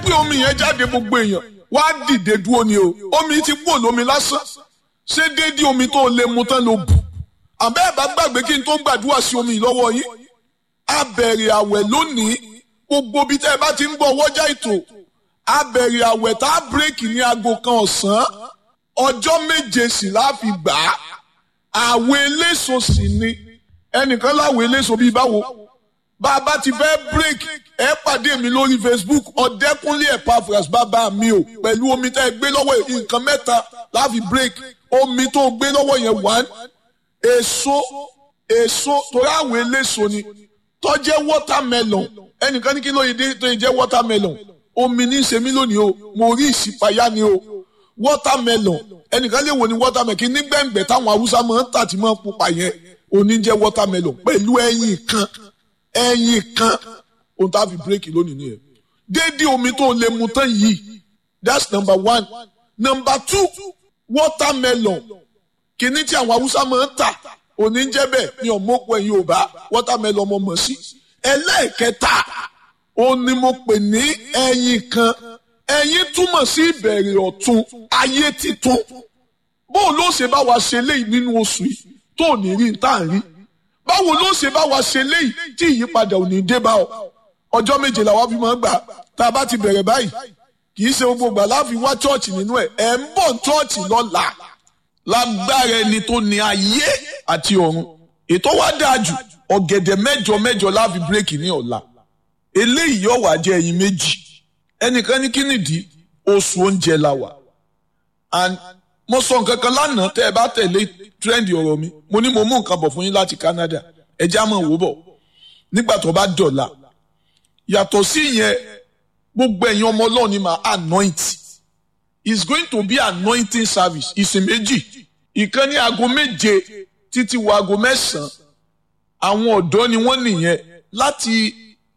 gbé omi yẹn jáde gbogbo èèyàn wá dìde dúró ni o omi ti kúrò lómi lásán ṣé déédéé omi tó lè mu tán ló bù àbẹ́ ẹ̀ bá gbàgbé kí n tó gbàdúrà sí omi yìí lọ́wọ́ yín a bẹ̀rẹ̀ àwẹ̀ lónìí gbogbo bí tẹ́ ẹ bá ti ń gbọ́ wọ́jà ètò a bẹ̀rẹ̀ àwẹ̀ tá a bírèkì ní aago kan ọ̀sán ọjọ́ méje sì láfi gbà á àwẹ̀ eléso sì ni ẹnìkan láwẹ̀ eléso bíi báwo bá a bá ti fẹ́ bírèkì ẹ pàdé mi lórí Facebook ọ̀dẹ́kúnlé Epaphras bàbá mi o pẹ̀lú omi tẹ́ ẹ gbé lọ́wọ́ nǹkan mẹ́ta láfi bírèkì omi tó gbé lọ́wọ́ yẹn one èso èso torí àwẹ̀ eléso ni tó jẹ́ watermelon ẹnìkan ní kí ló yẹ dé tó yẹ jẹ́ watermelon omi ní í ṣe mí lónìí o mo rí ìṣípayá ni o watermelon ẹnìkan lè wò ní watermelon kí ní gbẹ̀ngbẹ̀ táwọn haúsá máa ń tà tí máa ń pupa yẹn òní jẹ́ watermelon pẹ̀lú ẹyin kan ẹyin kan ohun tá a fi bírèkì lónìí nìyẹn déédéé omi tó lè mu tán yìí that's number one number two watermelon kìíní tí àwọn haúsá máa ń tà òní jẹ́ bẹ́ẹ̀ ni ọ̀mọ́pọ̀ ẹ̀yin ò bá watermelon ọmọ mọ̀ sí ẹlẹ́ẹ̀kẹta ó ní mo pè ní ẹyin kan ẹyin túmọ̀ sí ìbẹ̀rẹ̀ ọ̀tun ayé titun bóun ló ṣe bá wa ṣe léyìí nínú oṣù yìí tó ní rí tá à ń rí báwo ló ṣe bá wa ṣe léyìí tí ìyípadà ò ní dé bá ọ ọjọ́ méje làwọn fi máa ń gbà tá a bá ti bẹ̀rẹ̀ báyìí kì í ṣe gbogbo gbà láfi wá chọ́ọ̀chì nínú ẹ̀ ẹ̀ ń bọ̀ chọ́ọ̀chì lọ́la lágbára ẹni tó ní ayé àti ọ̀run ètò wa dáa jù ọ̀gẹ̀dẹ̀ mẹ́jọ mẹ́jọ láfi bírèkì ní ọ̀la eléyìí yóò wá jẹ́ ẹyin méjì ẹnìkan ní kí nìdí oṣù oúnjẹ la wà and mo sọ nǹkan kan lánàá tẹ́ ẹ bá tẹ̀lé tírẹ́ǹdì ọ̀rọ̀ mi mo ní mo mú nǹkan bọ̀ fún yín láti Canada ẹ já mọ̀ wò bọ̀ nígbà tó bá dọ̀la yàtọ̀ sí ìyẹn gbogbo ẹ̀yin ọmọ Ọlọ́run ni màá anoint is going to be anointing service ìsìn méjì ìkan ní aago méje títí wo aago mẹ́sàn-án àwọn ọ̀dọ́ ni wọ́n nìyẹn láti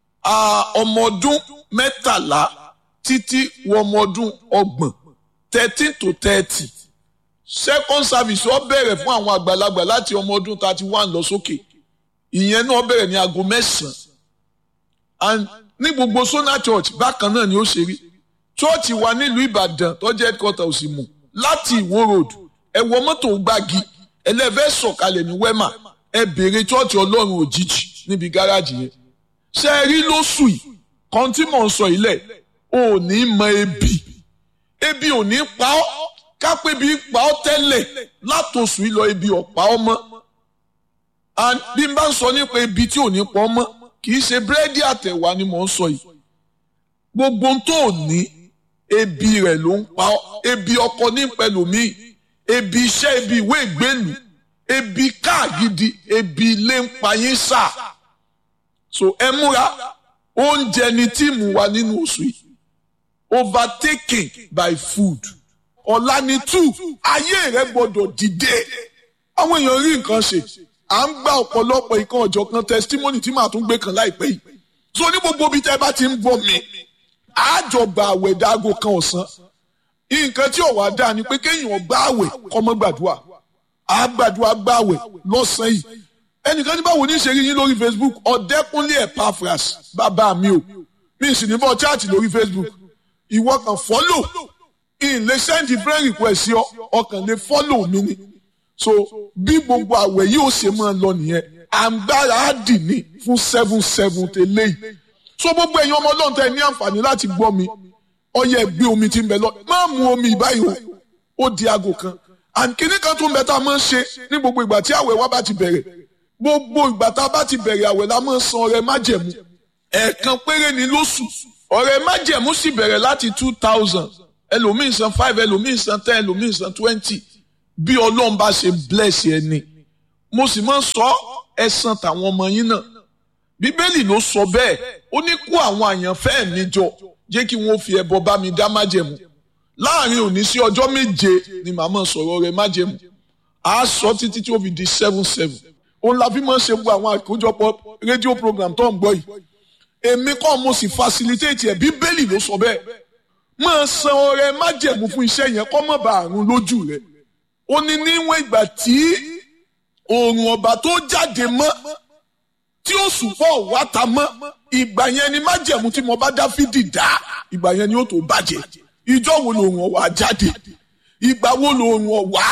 ọmọ ọdún mẹ́tàlá títí wọ ọmọ ọdún ọgbọ̀n thirteen to thirty second service ó bẹ̀rẹ̀ fún àwọn àgbàlagbà láti ọmọ ọdún thirty one lọ sókè ìyẹn náà bẹ̀rẹ̀ ní aago mẹ́sàn-án and ní gbogbo Sona Church bákan náà ni ó ṣe rí church wa nílùú Ìbàdàn tó jẹ́ headquarter Òsìmù láti Ìwó road ẹ wọ mọ́tò gbági ẹlẹ́fẹ́ sọ̀kalẹ̀ ní wema ẹ béèrè church Ọlọ́run òjijì níbi gáràjì yẹn ṣe é rí lóṣù yìí kan tí mò ń sọ ilẹ̀ ò ní mọ ebi ebi ò ní pa ọ́ kápẹ́ bí pa ọ́ tẹ́lẹ̀ látòṣù yìí lọ ebi ọ̀pá ọ́ mọ́ and bí n bá ń sọ nípa ebi tí ò ní pa ọ́ mọ́ kì í ṣe búrẹ́dì àtẹ̀wá ni mò ń sọ yìí gbogbo ohun tó ní ebi rẹ̀ ló ń pa ọ́ ebi ọkọ ní pẹ̀lúmíì ebi iṣẹ́ ebi ìwé ìgbélú ebi káàgidi ebi ilé ń pa yín sáà so ẹ múra oúnjẹ ni tíìmù wa nínú oṣù yìí overtaken by food ọ̀la ni two ayé rẹ gbọ́dọ̀ dìde àwọn èèyàn rí nǹkan ṣe à ń gba ọ̀pọ̀lọpọ̀ ìkan ọ̀jọ̀ kan testimony tí màá tún gbé kan láìpẹ́ yìí so ní gbogbo ibi tẹ́ bá ti ń bọ̀ mí àjọgbà àwẹ̀ dáago kan ọ̀sán nǹkan tí ọ̀wá dáa ni pé kéèyàn gbá àwẹ̀ kọ́mọ́ gbàdúrà àgbàdúrà gbá àwẹ̀ lọ́sàn-án yìí ẹnìkan ní báwo ní ṣe rí yín lórí Facebook ọ̀dẹ́kúnlé Epaphras bàbá mi o mi sì ní bọ́ chaati lórí Facebook ìwọ kan fọ́lò in lè sẹ́ndì friend request sí ọ ọkàn lè fọ́lò mi ni so bí gbogbo àwẹ̀ yìí ó ṣe máa lọ nìyẹn àǹgbára á dì ní fún seven seven tẹ́lẹ̀ yìí so gbogbo ẹ̀yin ọmọ ọlọ́run tẹ́ ní àǹfààní láti gbọ́ mi ọyẹ gbé omi tí ń bẹ lọ má mu omi ìbáyìí o ó di aago kan àǹkíní kan tó ń bẹ tá a máa ń ṣe ní gbogbo ìgbà tí àwẹ̀ wa bá ti bẹ̀rẹ̀ gbogbo ìgbà tá a bá ti bẹ̀rẹ̀ àwẹ̀ la máa ń san ọrẹ májẹ̀mú ẹ̀ẹ̀kan péré ni lóṣù ọrẹ májẹ̀mú sì bẹ̀rẹ̀ láti two thousand ẹlòmíì san five ẹlòmíì san ten ẹlòmíì san twenty bí ọlọ́run bá ṣe bless ẹni mo sì máa ń sọ ẹ̀san tàwọn ọmọ yín náà bíbélì ló sọ bẹ́ẹ̀ ó ní kó àwọn àyànfẹ́ mi jọ jẹ́ kí wọ́n fi ẹbọ bá mi dá májẹ̀mú láàrin òní sí ọjọ́ méje ni màmá sọ̀rọ̀ rẹ̀ májẹ̀mú àá sọ títí tí ó fi di seven seven òun la fi máa ń ṣe gbogbo àwọn àkójọpọ̀ rédíò program tó ń gbọ́ yìí èmi kọ́ mo sì facilitate ẹ̀ bíbélì ló sọ bẹ́ẹ̀ máa san ọrẹ májẹ̀mú fún iṣẹ́ yẹn kọ́ mọ̀ bá àrùn lójú rẹ̀ ó ní níwọ̀n ìgbà tí oòrùn ọba tó jáde mọ́ tí oṣù pọ̀ wá ta mọ́ ìgbà yẹn ni májẹ̀mú tí mo bá Dáfídì dá ìgbà yẹn ni ó tó bàjẹ́ ìjọ wo lòun ọ̀wà jáde ìgbà wo lòun ọ̀wà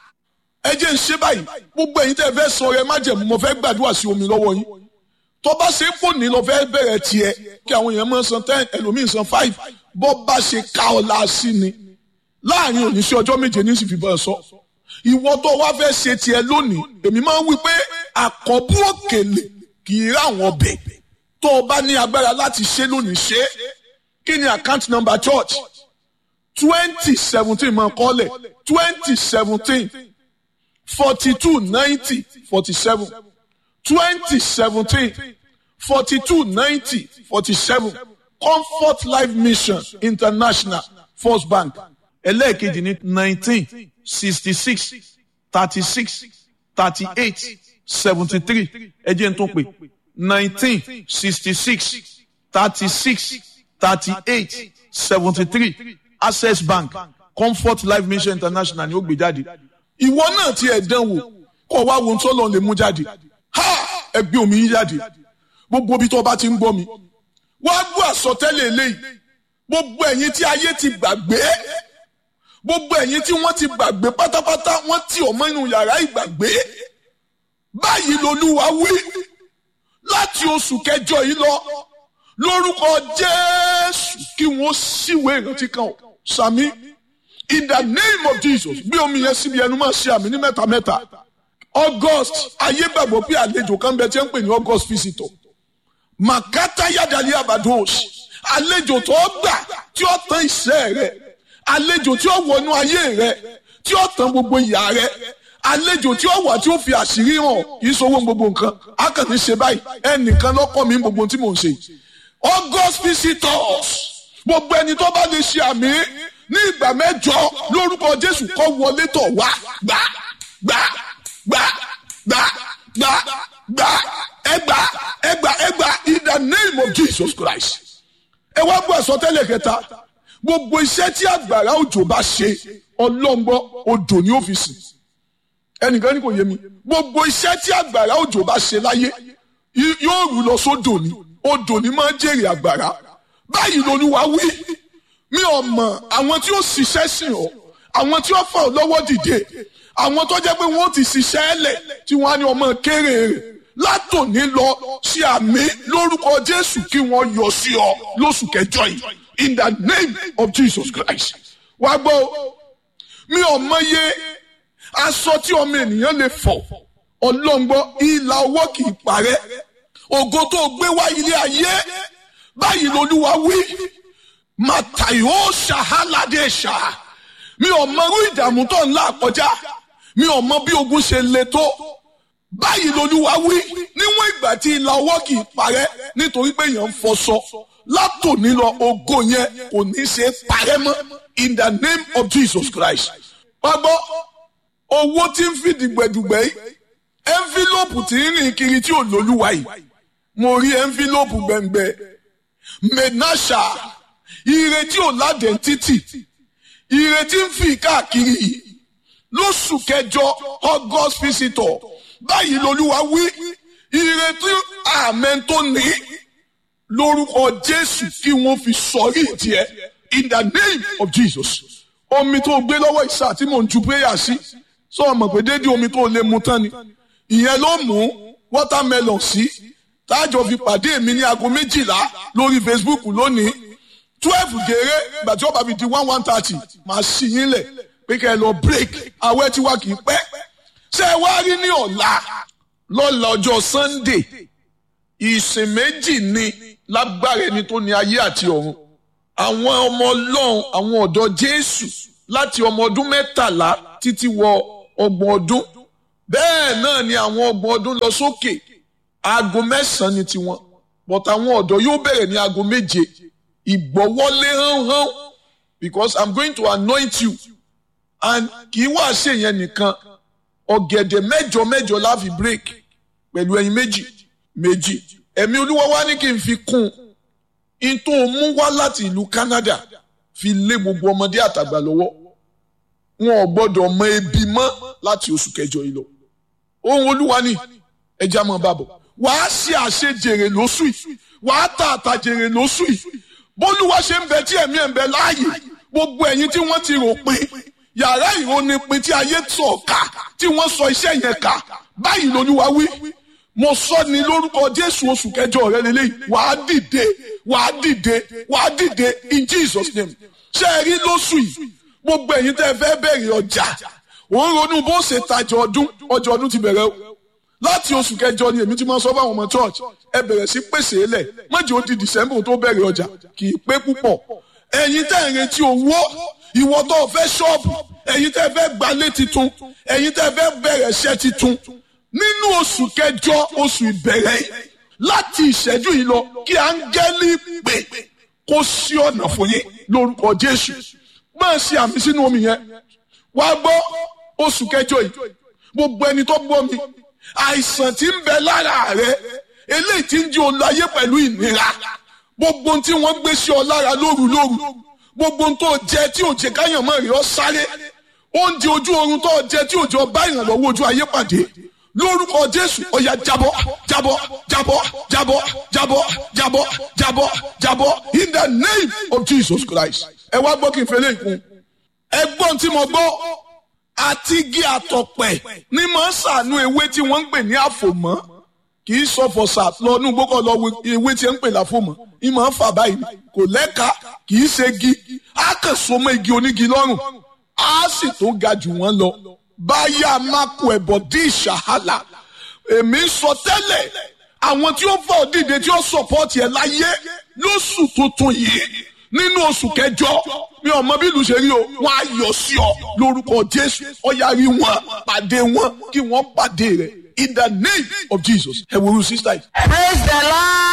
ẹ jẹ́ ń ṣe báyìí gbogbo ẹ̀yin tẹ́ fẹ́ sọ rẹ májẹ̀mú mo fẹ́ gbàdúrà sí omi lọ́wọ́ yín tó bá ṣe pò ní lọ fẹ́ bẹ̀rẹ̀ tiẹ̀ kí àwọn èèyàn máa san ten ẹlòmíì san five bọ́ bá ṣe ká ọ la sí ni láàrin òní sí ọjọ́ méje ní sì fi bọ́ ẹ sọ ìwọ tó wá fẹ́ ṣe tiẹ̀ lónìí èmi máa ń wí pé àkọ́bù òkèlè kì í rà wọ́n bẹ̀ tó o bá ní agbára láti ṣe lónìí ṣe kí ni account number church twenty seventeen máa kọ́lẹ̀ twenty seventeen forty two ninety forty seven twenty seventeen forty two ninety forty seven comfort life mission international first bank ẹlẹ́ẹ̀kejì ní nineteen sixty six thirty six thirty eight seventy three ẹ jẹ́ n tún pè nineteen sixty six thirty six thirty eight seventy three access bank comfort life mission international ni ó gbé jáde ìwọ náà ti ẹ̀ dán wò kọ́ wá wo tó lọ lè mú jáde ha ẹgbẹ́ omi yín jáde gbogbo ibi tó o bá ti ń gbọ́ mi wá gbọ́ àsọtẹ́lẹ̀ eléyìí gbogbo ẹ̀yin tí ayé ti gbàgbé gbogbo ẹ̀yin tí wọ́n ti gbàgbé pátápátá wọ́n ti ọmọ inú yàrá ìgbàgbé báyìí lolúwa wí láti oṣù kẹjọ yìí lọ lórúkọ jésù kí wọ́n síwèé ìrántí kan ọ̀ sàmí in the name of jesus gbé omi yẹn síbi ẹnu máa ṣe àmì ní mẹ́ta mẹ́ta august ayé gbàgbọ́ pé àlejò kan bẹ tí ń pè ní august visitor makata yadali abados àlejò tó gbà tí ó tán ìṣẹ́ rẹ àlejò tí ó wọnú ayé rẹ tí ó tán gbogbo ìyà rẹ àlejò tí ó wà tí ó fi àṣírí hàn kì í sọwọ́ gbogbo nǹkan a kàn ní ṣe báyìí ẹnìkan lọ́kọ́ mi gbogbo tí mò ń ṣe august visitors gbogbo ẹni tó bá lè ṣe àmì ní ìgbà mẹ́jọ lórúkọ jésù kó wọlé tọ̀ wá gbà gbà gbà gbà gbà gbà ẹgbà ẹgbà ẹgbà in the name of jesus christ ẹ wá gbọ́ àsọtẹ́lẹ̀ kẹta gbogbo iṣẹ́ tí àgbàrá òjò bá ṣe ọlọ́ngbọ́ odò ní ọ́fíìsì ẹnìkan ní kò yé mi gbogbo iṣẹ́ tí àgbàrá òjò bá ṣe láyé yóò rú lọ sódò ní odò ní máa ń jèrè àgbàrá báyìí lolúwa wí mi ò mọ̀ àwọn tí ó ṣiṣẹ́ sìn ọ́ àwọn tí ó fà ọ́ lọ́wọ́ dìde àwọn tó jẹ́ pé wọ́n ti ṣiṣẹ́ ẹlẹ̀ tí wọ́n á ní ọmọ kéré rẹ̀ látòní lọ sí àmì lórúkọ jésù kí wọ́n yọ sí ọ lóṣù kẹjọ yìí in the name of jesus christ wá gbọ́ mi ò mọye aṣọ tí ọmọ ènìyàn lè fọ̀ ọlọ́ngbọ́ ìlà ọwọ́ kì í parẹ́ ògo tó gbé wá ilé ayé báyìí lolúwa wí màtàyó ṣàhálàdé ṣá mi ò mọ irú ìdààmú tó ń là kọjá mi ò mọ bí ogun ṣe le tó báyìí lolúwa wí níwọ̀n ìgbà tí ìlà ọwọ́ kì í parẹ́ nítorí pé èèyàn ń fọṣọ látòní lọ ògo yẹn kò ní ṣe parẹ́ mọ́ in the name of jesus christ. wá gbọ́ owó tí ń fi dìgbẹ̀dùgbẹ̀ yìí ẹ́ńfílọ́pù tí ń rìn kiri tí ò lólúwa yìí mo rí ẹ́ńfílọ́pù gbẹ̀ngbẹ̀ menasha ìrètí ò ládẹ̀ títì ìrètí ń fi káàkiri yìí lóṣù kẹjọ august visitor báyìí lolúwa wí ìrètí àmẹ́ tó ní lórúkọ jésù kí wọ́n fi sọrí tiẹ̀ in the name of jesus omi tó gbé lọ́wọ́ ìsà tí mò ń ju prayer sí sọ ọmọ pé dédé omi tó lè mu tán ni ìyẹn ló mú watermelon sí táàjọ fi pàdé mi ní aago méjìlá lórí facebook lónìí twelve gèrè ìgbà tí ó bá fi di one one thirty màá ṣí yín lẹ̀ pé kẹ́ ẹ lọ break awẹ́ tí wá kì í pẹ́ ṣé ẹ wá rí ní ọ̀la lọ́la ọjọ́ sunday ìsìn méjì ni lágbára ẹni tó ní ayé àti ọ̀run àwọn ọmọ ọlọ́run àwọn ọ̀dọ́ jésù láti ọmọ ọdún mẹ́tàlá títí wọ ọgbọ̀n ọdún bẹ́ẹ̀ náà ni àwọn ọgbọ̀n ọdún lọ sókè aago mẹ́sàn-án ni tiwọn but àwọn ọ̀dọ́ yóò bẹ̀rẹ̀ ní aago méje ìgbọ́wọ́lé hánhán because i'm going to anoint you and kì í wá ṣe yẹn nìkan ọ̀gẹ̀dẹ̀ mẹ́jọ mẹ́jọ la fi break pẹ̀lú ẹyin méjì méjì ẹ̀mí olúwa wá ní kí n fi kún un tó mú wá láti ìlú Canada fi lé gbogbo ọmọdé àtàgbà lọ́wọ́ wọn ò gbọ́dọ̀ mọ ebi mọ́ láti oṣù kẹjọ yìí lọ ohun olúwa ni ẹja mọ bàbọ̀ wàá ṣe àṣejèrè lóṣù yìí wàá ta àtàjèrè lóṣù yìí bólúwa ṣe ń bẹ tí ẹ̀mí ẹ̀ ń bẹ láàyè gbogbo ẹ̀yin tí wọ́n ti rò pé yàrá ìrónipin tí ayé tọ̀ ká tí wọ́n sọ iṣẹ́ yẹn ká báyìí lolúwa wí mo sọ ní lórúkọ jésù oṣù kẹjọ rẹ lélẹyìí wàá dìde wàá dìde wàá dìde in jesus name ṣé ẹ rí lóṣù yìí gbogbo ẹ̀yin tẹ́ fẹ́ bẹ̀rẹ̀ ọjà òun ronú bó ṣe tajà ọdún ọjà ọdún ti bẹ̀rẹ̀ o láti oṣù kẹjọ ni èmi ti máa sọ fáwọn ọmọ church ẹ bẹ̀rẹ̀ sí pèsè lẹ̀ mọ́jì ó di december tó bẹ̀rẹ̀ ọjà kì í pé púpọ̀ ẹ̀yin tẹ́ ń retí owó ìwọ tó fẹ́ ṣọ́ọ̀bù ẹ̀yin tẹ́ fẹ́ gbalé titun ẹ̀yin tẹ́ fẹ́ bẹ̀rẹ̀ iṣẹ́ titun nínú oṣù kẹjọ oṣù ìbẹ̀rẹ̀ yìí láti ìṣẹ́jú yìí lọ kí áńgẹ́lì pè kó sí ọ̀nà fún yín lórúkọ jésù máa ṣe àmì sínú omi yẹn wá gbọ́ oṣù kẹjọ yìí gbogbo ẹni tó gbọ́ mi àìsàn tí ń bẹ lára rẹ eléyìí tí ń jí o láyé pẹ̀lú ìnira gbogbo tí wọ́n gbé sí ọ lára lóru lóru gbogbo tó jẹ tí ò jẹ káyàn mọ́ rí ọ sáré oúnjẹ ojú oorun tó jẹ tí ò jẹ ọba ìrànlọ́wọ́ ojú ayé pàdé lórúkọ jésù ọ̀yà jábọ́ jábọ́ jábọ́ jábọ́ jábọ́ jábọ́ jábọ́ jábọ́ in the name of jesus christ ẹ wá gbọ́ kí n fẹ́lẹ́ ìkún ẹgbọ́n tí mo gbọ́ àti igi àtọ̀pẹ̀ ní máa ń sànú ewé tí wọ́n ń pè ní àfòmọ́ kì í sọ fọ̀sà lọ́nú gbọ́kọ̀ lọ ewé tí ń pè láfòmọ́ ìmọ̀ ń fà báyìí kò lẹ́ka kì í ṣe igi á kàn so mọ́ igi onígi lọ́rùn á sì tó ga jù wọ́n lọ báyà máko ẹ̀bọ̀ dí ìṣàhálà èmi ń sọ tẹ́lẹ̀ àwọn tí ó fọ́ dìde tí ó sọ̀pọ̀tì ẹ̀ láyé lóṣù tuntun yìí nínú oṣù kẹjọ mi ò mọ bí ìlú ṣe rí o wọn á yọ sí ọ lórúkọ jésù ọyá rí wọn pàdé wọn kí wọn pàdé rẹ in the name of jesus ẹ wo irú sísá yìí. praise the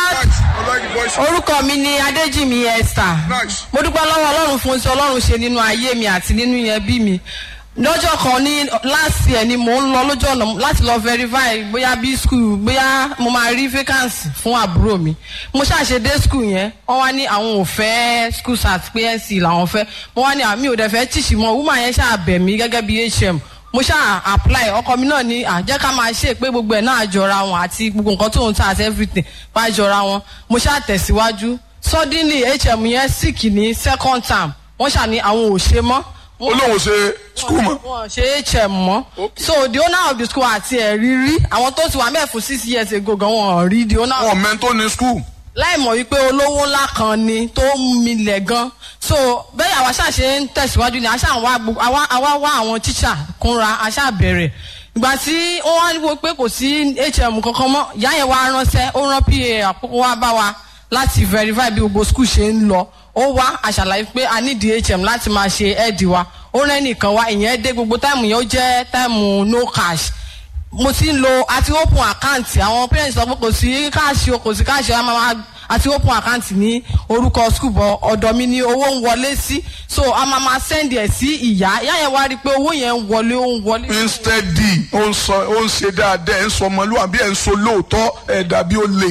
lord orúkọ mi ni adéjìmí esther mo dúpẹ́ lọ́wọ́ ọlọ́run fún ti ọlọ́run ṣe nínú ayé mi àti nínú ẹbí mi lọ́jọ́ kan ní last year ni mò ń lọ lójú ọ̀nà láti lọ verify bóyá bí school bóyá mo máa rí vacancy fún àbúrò mi mo ṣàṣe dé school yẹn wọ́n wá ní àwọn ò fẹ́ school sat psc làwọn fẹ́ mo wá ní àmì ò dẹ̀ fẹ́ tíṣì mọ́ woman yẹn ṣáà bẹ̀ mí gẹ́gẹ́ bí hm mo ṣáà apply ọkọ mi náà ní àjẹ́ ká máa ṣe pé gbogbo ẹ̀ náà jọra wọn àti gbogbo nǹkan tó ń ta àti everything wá jọra wọn mo ṣáà tẹ̀síwájú suddenly hm yẹn sick ní second term wọ́n ṣà ní àwọn ò ṣe mọ́ olóhùn ṣe skul mọ. wọn ṣe hm mọ so the owner of the school àti ẹ̀rí rí àwọn tó ti wà mẹ́ẹ̀ fún six years ago gan wọn rí the owner. wọn mẹ́ńtò ní skul. láì mọ̀ wípé olówó ńlá kan ni tó ń milẹ̀ gan so bẹ́ẹ̀ àwa ṣáà ṣe ń tẹ̀síwájú ni àṣà àwa wá àwọn tíṣà kúnra àṣà bẹ̀rẹ̀ ìgbà tí wọ́n wá wò pé kò sí hm kankan mọ́ ìyá yẹn wá ránṣẹ́ ó rán pa àkókò wá bá wa láti verify bí gbogbo school ṣe ń lọ ó wá àṣàlàyé pé a ní dhm láti máa ṣe ẹ́ẹ̀dì wa ó rẹ́ nìkan wá ìyẹn dé gbogbo táìmù yẹn ó jẹ́ táìmù no cash mo ti ń lo àti open account àwọn parents sọ pé kò sí káàṣì o kò sí káàṣì o máa àti open account ní orúkọ school bọ ọ̀dọ̀ mi ni owó ń wọlé sí so a máa máa send ẹ̀ sí ìyá ìyá yẹn wá rí i pé owó yẹn ń wọlé ó ń wọlé. instead ó ń sọ ó ń ṣe dáadáa ẹ̀ ń sọ ọmọlúwàbí ẹ̀ ń sọ lóòótọ́ ẹ̀ dàbí ó lè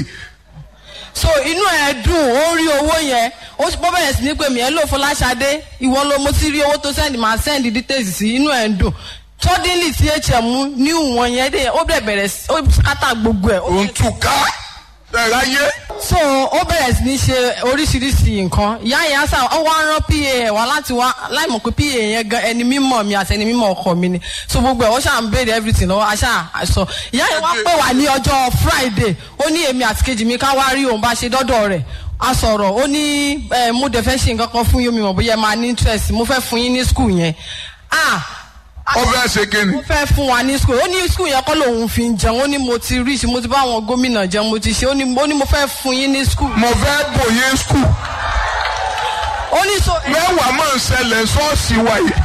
so inú ẹ dùn ó rí owó yẹn ó bọ́ bẹ̀rẹ̀ sí ní pé mi ẹ lò fún láṣadé ìwọ ló mo ti rí owó tó send máa send details sí inú ẹ dùn suddenly tí hm ní ìwọ̀n yẹn dé ó bẹ̀rẹ̀ bẹ̀rẹ̀ ó kátà gbogbo ẹ̀. òun tún ká ẹ̀rá yé. so ó bẹ̀rẹ̀ sí ní ṣe oríṣiríṣi nǹkan ìyá yẹn sá ó wá rán pa ẹ̀ wá láti wá láì mọ̀ pé pa yẹn gan ẹni mímọ̀ mi àti ẹni mímọ̀ ọkọ mi ni so gbogbo ẹ̀ ó ṣáà ń béèrè everything lọ́wọ́ aṣá àṣọ ìyá yẹn wá pè wá ní ọjọ́ friday ó ní èmi àti kejì mi ká wá rí òun bá ṣe dọ́dọ̀ rẹ̀ a sọ̀rọ̀ ó ní mo dẹ̀ fẹ́ ṣe nǹkan kan fún yín mi mọ̀ bóyá ẹ máa ní interest mo fẹ́ fún yín ní school yẹn ah ó fẹ́ ṣe kíni. ó fẹ́ fún wa ní school ó ní school yẹn kọ́ lòun fi ń jẹun ó ní mo ti rí mo ti bá àwọn gómìnà jẹun mo ti ṣe ó ní mo fẹ́ fún yín ní school. mo fẹ́ bòye school. ó ní so. mẹ́wàá máa ń ṣẹlẹ̀ ṣọ́ọ̀ṣì wa yìí.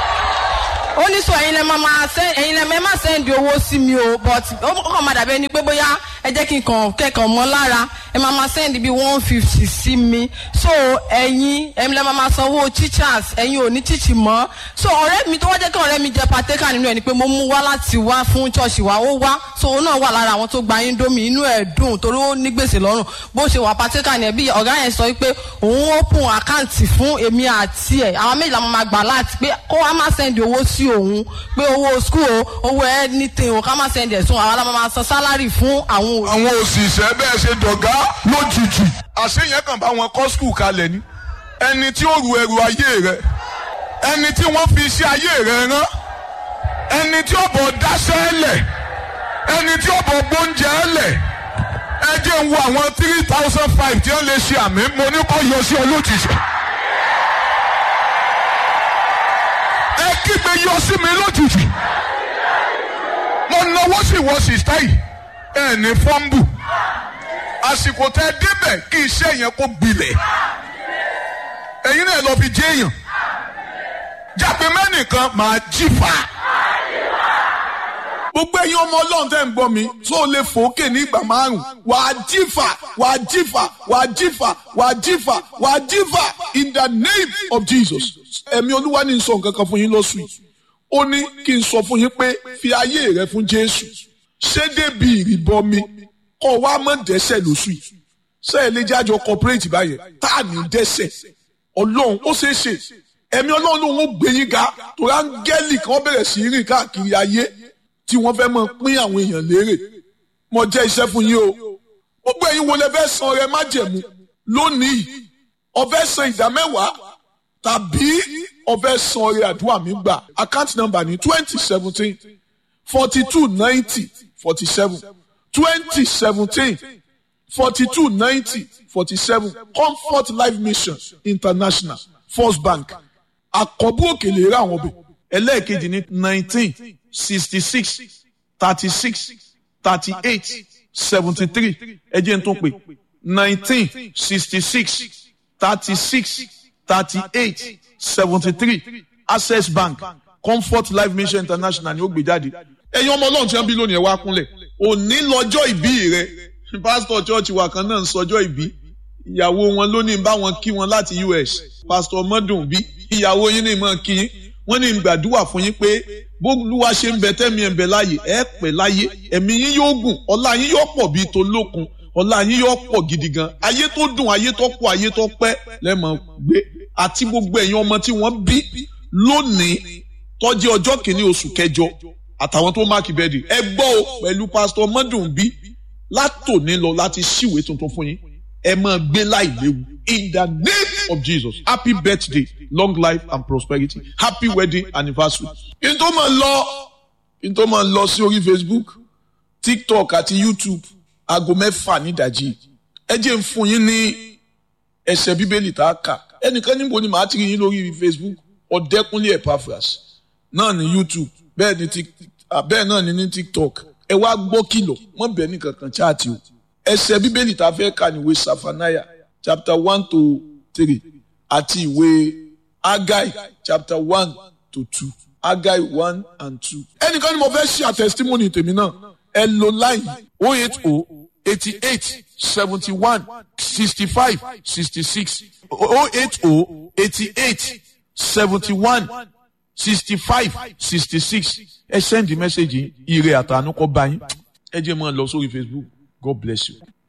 ó ní so ẹ̀yin lẹ máa máa send ẹ̀yin lẹ máa send owó sí mi o but ó kàn máa dàbí ẹni pé bóyá ẹ jẹ́ kí n kàn kẹ́kàn mọ́ lára ẹ máa ma send bí one fifty sí mi so ẹ̀yin ẹ̀yin lẹ́ máa ma sanwó teachers ẹ̀yin ò ní teach mọ́ so ọ̀rẹ́ mi tó wá jẹ́ kí ọ̀rẹ́ mi jẹ́ partaker nínú ẹ̀ ni pé mo mú wá láti wá fún church wa ó wá so òun náà wà lára àwọn tó gba indomie inú ẹ̀ dùn torí ó ní gbèsè lọ́rùn bó ṣe wà partaker ni ẹ̀ bí ọ̀gá yẹn sọ pé òun open account fún èmi àti ẹ̀ àwọn méjìlá máa ma gbà láti pé kó wá má send owó sí òun pé owó school o owó anything o ká má send ẹ̀ sún àwọn aláma máa san salary fún àwọn òbí. àwọn òṣìṣẹ́ bẹ́ẹ̀ ṣe dọ̀gá lójijì àṣeyẹn kàn bá wọn kọ́ skul kalẹ̀ ni ẹni tí ó ru ẹrù ayé rẹ ẹni tí wọ́n fi iṣẹ́ ayé rẹ rán ẹni tí ó bọ̀ dáṣẹ́ lẹ̀ ẹni tí ó bọ̀ gbóúnjẹ lẹ̀ ẹ jẹ́ ń wo àwọn three thousand five tí wọ́n lè ṣe àmì mo ní kó yọ sí ọ lójijì. ẹ kígbe yọ sí mi lójijì mo náwó sí wọ sìstá yìí ẹ ní fọ́ńbù àsìkò tẹ débẹ̀ kí iṣẹ́ yẹn kó gbilẹ̀ ẹ̀yin náà lọ fi jẹ́ èèyàn jápé mẹ́nìkan máa jí fa. gbogbo ẹ̀yin ọmọ ọlọ́run tẹ́ ń gbọ́ mi tó o lè fòókè ní ìgbà márùn wàá jífà wàá jífà wàá jífà wàá jífà wàá jífà in the name of Jesus ẹ̀mí olúwa ní sọ nǹkan kan fún yín lọ́sùn yìí ó ní kí n sọ fún yín pé fi ayé rẹ fún Jésù ṣé débi ìrìbọmi kọ́ wa mọ̀ dẹ́sẹ̀ lóṣù yìí ṣé ẹ lè jájọ corporate báyẹn tá à ní dẹ́sẹ̀ ọlọ́run ó ṣeé ṣe ẹ̀mí ọlọ́run lòun ó gbé yín ga torí áńgẹ́lì kan bẹ̀rẹ̀ sí rìn káàkiri ayé tí wọ́n fẹ́ mọ pín àwọn èèyàn lérè mo jẹ́ iṣẹ́ fún yín o gbogbo ẹ̀yin wo lẹ fẹ́ san ọrẹ májẹ̀mú lónìí o fẹ́ san ìdá mẹ́wàá tàbí o fẹ́ san ọrẹ àdúrà mi gbà account number ní twenty seventeen forty two ninety forty seven twenty seventeen forty two ninety forty seven comfort life mission international first bank àkọ́bù òkèlè rà àwọn ọbẹ̀ ẹlẹ́ẹ̀kejì ní nineteen sixty six thirty six thirty eight seventy three ẹ jẹ́ n tún pè nineteen sixty six thirty six thirty eight seventy three access bank comfort life mission international ni ó gbé jáde ẹ̀yin ọmọ ọlọ́run tí wọ́n bí lónìí ẹ̀ wá kúnlẹ̀ òní lọ́jọ́ ìbí rẹ pásítọ̀ chọ́ọ̀chì wa kan náà ń sọjọ́ ìbí ìyàwó wọn lónìí bá wọn kí wọn láti US pásítọ̀ mọ́dùn bí ìyàwó yín ní ìmọ̀ kí yín wọ́n ní gbàdúrà fún yín pé bólúwa ṣe ń bẹ tẹ́mi ẹ̀ ń bẹ láàyè ẹ̀ pẹ́ láyé ẹ̀mí yín yóò gùn ọlá yín yóò pọ̀ bíi tó lókun ọlá yín yóò pọ̀ gidi gan ayé tó dùn ayé tó pọ̀ ayé tó pẹ́ lẹ́mọ̀ gbé àti gbogbo ẹ̀yin ọmọ tí wọ́n bí lónìí tó jẹ́ ọjọ́ kìíní oṣù kẹjọ àtàwọn tó máàkì bẹ́ẹ̀dì ẹ gbọ́ o pẹ̀lú pásítọ̀ mọ́dùn bí látòní lọ láti ṣíwèé tuntun fún yín ẹ máa gbé láì léwu in the name of Jesus happy birthday long life and prosperity happy wedding anniversary. kí n tó máa lọ kí n tó máa lọ sí orí Facebook TikTok àti YouTube aago mẹ́fà nídàjí ẹ jẹ́ ń fún yín ní ẹsẹ̀ bíbélì tá a kà ẹnìkan níbo ni màá ti rí yín lórí Facebook ọ̀dẹ́kúnlé Epaphras náà ní YouTube bẹ́ẹ̀ ni bẹ́ẹ̀ náà ni ní TikTok ẹ wá gbọ́ kìlọ̀ wọ́n bẹ̀ ní kankan chaati o ẹsẹ̀ bíbélì tá a fẹ́ kà ní ìwé Safanaya chapter one to three àti ìwé Agai chapter one to two Agai one and two. ẹnìkan ni mo fẹ́ ṣe àtẹ̀sítímọ́nì tèmi náà ẹ lo line oh eight oh eighty eight seventy one sixty five sixty six oh eight oh eighty eight seventy one sixty five sixty six ẹ send the message ire àtànú kọ bá yín ẹ jẹ́ mọ́ ọ lọ sórí Facebook God bless you.